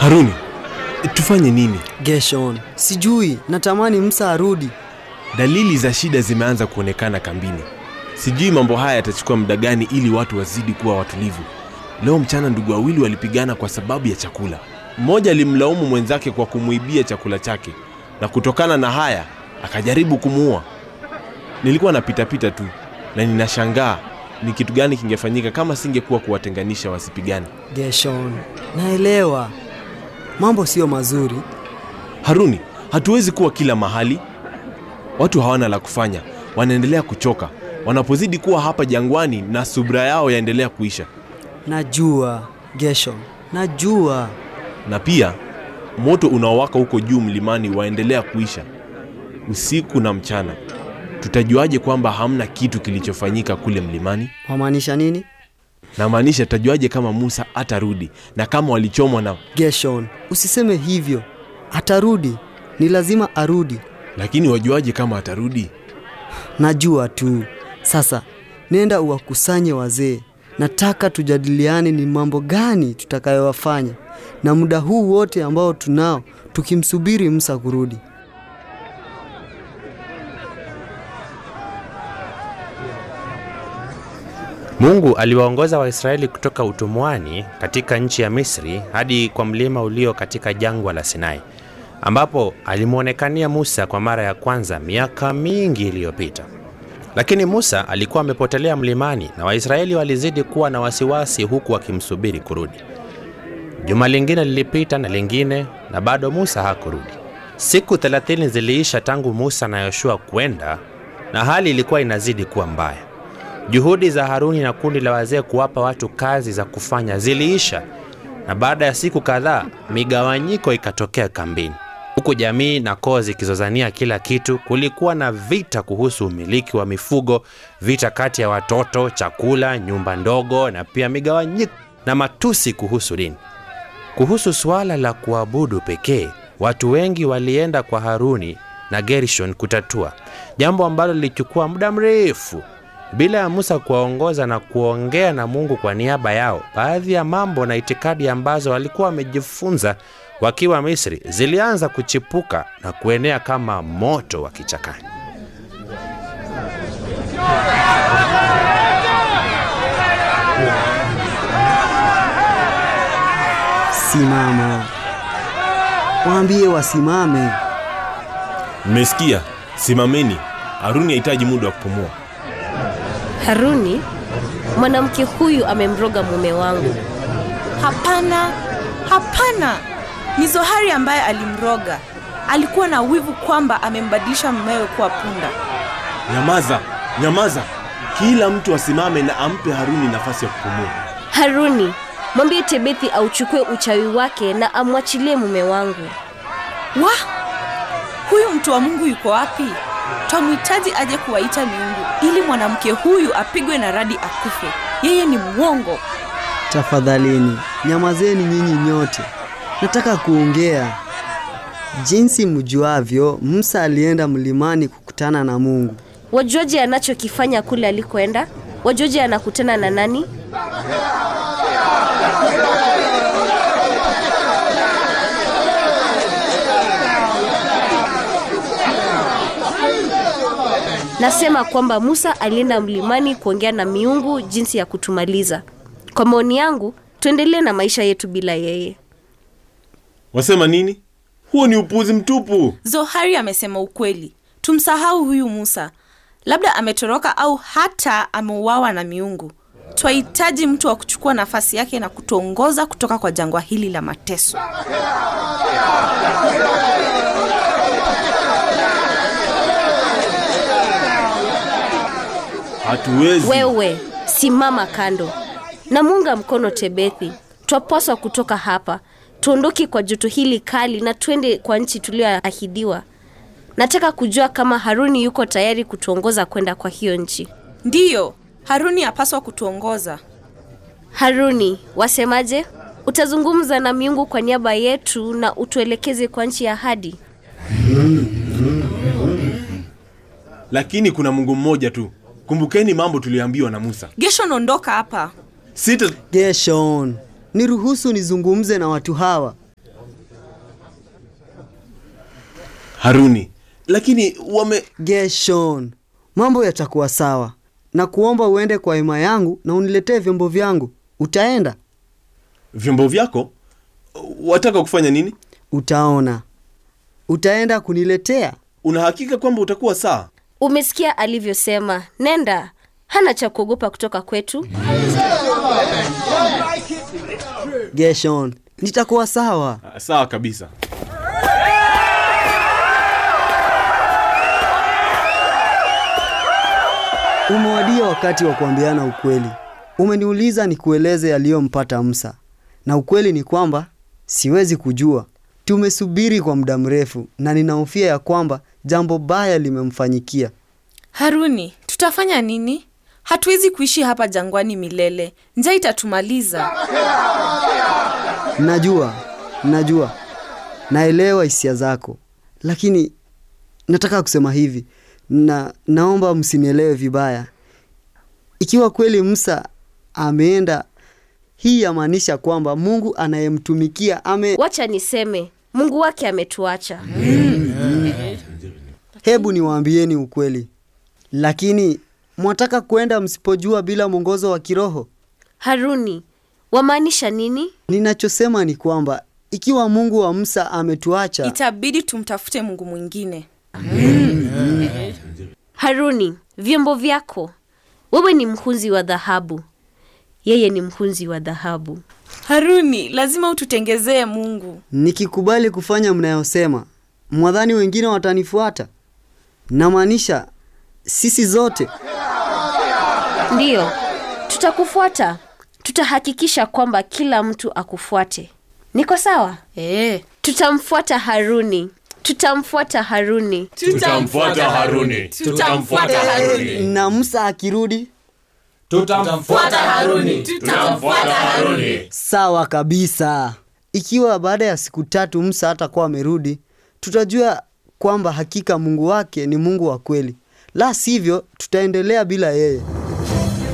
Haruni, tufanye nini? Geshon, sijui, natamani Musa arudi. Dalili za shida zimeanza kuonekana kambini. Sijui mambo haya yatachukua muda gani ili watu wazidi kuwa watulivu. Leo mchana ndugu wawili walipigana kwa sababu ya chakula. Mmoja alimlaumu mwenzake kwa kumuibia chakula chake, na kutokana na haya akajaribu kumuua. Nilikuwa napitapita tu na ninashangaa ni kitu gani kingefanyika kama singekuwa kuwatenganisha wasipigane. Geshon, naelewa mambo sio mazuri. Haruni, hatuwezi kuwa kila mahali. Watu hawana la kufanya, wanaendelea kuchoka wanapozidi kuwa hapa jangwani, na subra yao yaendelea kuisha. Najua Geshon, najua. Na pia moto unaowaka huko juu mlimani waendelea kuisha usiku na mchana. Tutajuaje kwamba hamna kitu kilichofanyika kule mlimani? Wamaanisha nini? Namaanisha, tutajuaje kama Musa atarudi na kama walichomwa na... Geshon, usiseme hivyo. Atarudi, ni lazima arudi. Lakini wajuaje kama atarudi? Najua tu. Sasa nenda uwakusanye wazee. Nataka tujadiliane ni mambo gani tutakayowafanya na muda huu wote ambao tunao tukimsubiri Musa kurudi. Mungu aliwaongoza Waisraeli kutoka utumwani katika nchi ya Misri hadi kwa mlima ulio katika jangwa la Sinai, ambapo alimwonekania Musa kwa mara ya kwanza miaka mingi iliyopita. Lakini Musa alikuwa amepotelea mlimani na Waisraeli walizidi kuwa na wasiwasi huku wakimsubiri kurudi. Juma lingine lilipita na lingine na bado Musa hakurudi. Siku thelathini ziliisha tangu Musa na Yoshua kwenda na hali ilikuwa inazidi kuwa mbaya. Juhudi za Haruni na kundi la wazee kuwapa watu kazi za kufanya ziliisha, na baada ya siku kadhaa migawanyiko ikatokea kambini, huku jamii na koo zikizozania kila kitu. Kulikuwa na vita kuhusu umiliki wa mifugo, vita kati ya watoto, chakula, nyumba ndogo, na pia migawanyiko na matusi kuhusu dini. Kuhusu suala la kuabudu pekee, watu wengi walienda kwa Haruni na Gershon kutatua, jambo ambalo lilichukua muda mrefu bila ya Musa kuwaongoza na kuongea na Mungu kwa niaba yao. Baadhi ya mambo na itikadi ambazo walikuwa wamejifunza wakiwa Misri zilianza kuchipuka na kuenea kama moto wa kichakani. Simama, waambie wasimame. Mmesikia? Simameni. Haruni hahitaji muda wa kupumua. Haruni, mwanamke huyu amemroga mume wangu. Hapana, hapana, ni Zohari ambaye alimroga. Alikuwa na wivu kwamba amembadilisha mumewe kuwa punda. Nyamaza, nyamaza! Kila mtu asimame na ampe Haruni nafasi ya kupumua. Haruni, mwambie Tebethi auchukue uchawi wake na amwachilie mume wangu. Wa, huyu mtu wa Mungu yuko wapi? Twamhitaji aje kuwaita miungu ili mwanamke huyu apigwe na radi akufe. Yeye ni mwongo. Tafadhalini nyamazeni nyinyi nyote, nataka kuongea. Jinsi mjuavyo, Musa alienda mlimani kukutana na Mungu. Wajuaje anachokifanya kule alikoenda? Wajuaje anakutana na nani? Nasema kwamba Musa alienda mlimani kuongea na miungu jinsi ya kutumaliza. Kwa maoni yangu, tuendelee na maisha yetu bila yeye. Wasema nini? Huo ni upuzi mtupu. Zohari amesema ukweli. Tumsahau huyu Musa, labda ametoroka au hata ameuawa na miungu. Twahitaji mtu wa kuchukua nafasi yake na kutuongoza kutoka kwa jangwa hili la mateso. Hatuwezi. Wewe simama kando, namuunga mkono Tebethi. Twapaswa kutoka hapa, tuondoke kwa joto hili kali na twende kwa nchi tuliyoahidiwa. Nataka kujua kama Haruni yuko tayari kutuongoza kwenda kwa hiyo nchi. Ndiyo, Haruni apaswa kutuongoza. Haruni, wasemaje? Utazungumza na miungu kwa niaba yetu na utuelekeze kwa nchi ya ahadi. Lakini kuna Mungu mmoja tu. Kumbukeni mambo tuliyoambiwa na Musa. Geshon, ondoka hapa. Sita Geshon, niruhusu nizungumze na watu hawa. Haruni, lakini wame Geshon, mambo yatakuwa sawa na kuomba uende kwa hema yangu na uniletee vyombo vyangu. Utaenda? vyombo vyako wataka kufanya nini? Utaona. Utaenda kuniletea? Una hakika kwamba utakuwa sawa? Umesikia alivyosema, nenda, hana cha kuogopa kutoka kwetu. Geshon, nitakuwa sawa. Ah, Sawa kabisa. Umewadia wakati wa kuambiana ukweli. Umeniuliza nikueleze yaliyompata Musa, na ukweli ni kwamba siwezi kujua. Tumesubiri kwa muda mrefu, na ninahofia ya kwamba jambo baya limemfanyikia. Haruni, tutafanya nini? Hatuwezi kuishi hapa jangwani milele, njaa itatumaliza. Najua, najua, naelewa hisia zako, lakini nataka kusema hivi na naomba msinielewe vibaya. Ikiwa kweli Musa ameenda, hii yamaanisha kwamba Mungu anayemtumikia ame. Wacha niseme, Mungu wake ametuacha. Hebu niwaambieni ukweli, lakini mwataka kwenda msipojua bila mwongozo wa kiroho. Haruni, wamaanisha nini? Ninachosema ni kwamba ikiwa Mungu wa Musa ametuacha, Itabidi tumtafute Mungu mwingine. Haruni, vyombo vyako. Wewe ni mhunzi wa dhahabu, yeye ni mhunzi wa dhahabu. Haruni, lazima ututengezee Mungu. nikikubali kufanya mnayosema, mwadhani wengine watanifuata? Namaanisha sisi zote. Ndiyo, tutakufuata. Tutahakikisha kwamba kila mtu akufuate. Niko sawa? Eh, Tutamfuata Haruni, tutamfuata Haruni. Tutamfuata Haruni. Tutamfuata Haruni. Na Musa akirudi, Tutamfuata Haruni. Tutamfuata Haruni. sawa kabisa. Ikiwa baada ya siku tatu Musa hatakuwa amerudi, tutajua kwamba hakika Mungu wake ni Mungu wa kweli. La sivyo, tutaendelea bila yeye.